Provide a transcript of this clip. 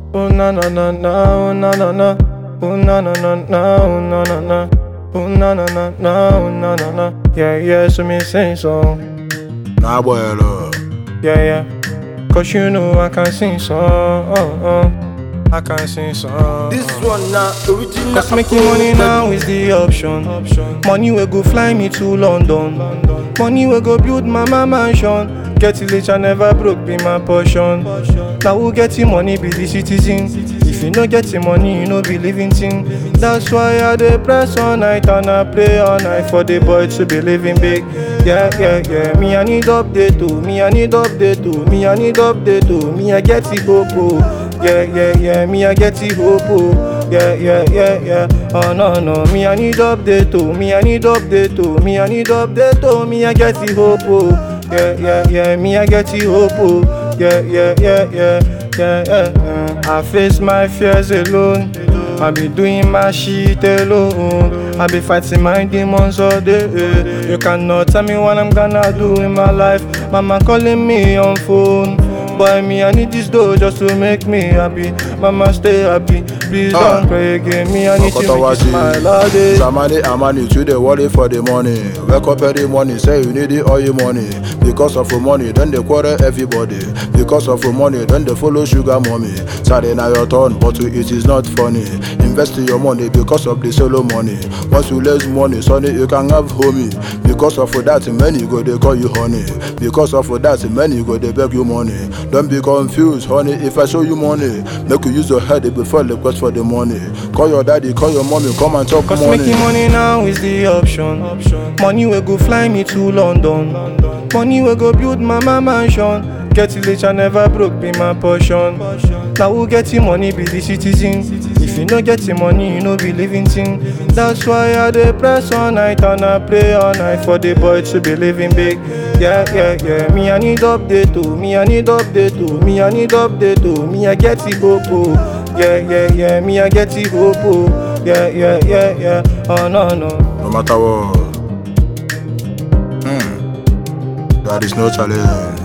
Oh na na na na, oh na na na, oh na na na na, oh na na na, oh na na na na, oh na na na. Yeah yeah, so me sing song. Nah, boy, hello. Yeah yeah, cause you know I can sing song. Oh, oh. I can sing song. This one now original. Cause making money now is the option. Money will go fly me to London. Money will go build mama mansion. Get it rich and never broke be my portion. Now who get the money be the citizen. If you no get the money, you no be living thing. That's why I dey press all night and I pray all night for the boy to be living big. Yeah, yeah, yeah. Me I need update too. Me I need update too. Me I need update too. Me I get the hope. oh. Yeah, yeah, yeah. Me I get the hope. oh. Yeah, yeah, yeah, yeah. Oh no, no. Me I need update too. Me I need update too. Me I need update too. Me I get the hope. oh. Yeah, yeah, yeah. Me I get the hope. oh. Yeah, yeah, yeah, yeah, yeah, yeah. uh. I face my fears alone. I be doing my shit alone. I be fighting my demons all day. You cannot tell me what I'm gonna do in my life. Mama calling me on phone. Boy, me, I need this dough just to make me happy. Mama, stay happy. Please Ah. don't cry again. Me, I need you Okoto with a smile all day. Samani Amani to the worry for the money. Wake up every morning, say you need the oil money. Because of the money, then they quarrel everybody. Because of the money, then they follow sugar mommy. Sorry now your turn, but to it is not funny. Invest your money because of the solo money. Once you lose money, sonny, you can have homie. Because of that, many go they call you honey. Because of that, many go they beg you money. Don't be confused, honey. If I show you money, make you use your head before request for the money. Call your daddy, call your mommy, come and talk Cause money. making money now is the option. Money will go fly me to London. Money will go build mama mansion. Get it rich and never broke be my portion. Now who get the money be the citizen. If you no get the money, you no be living thing. That's why I dey press all night and I pray all night for the boy to be living big. Yeah, yeah, yeah. Me I need update too. Me I need update too. Me I need update too. Me I get the hope. oh. Yeah, yeah, yeah. Me I get the hope. oh. Yeah, yeah, yeah, yeah. Oh no, no. no matter what. Hmm. There is no challenge.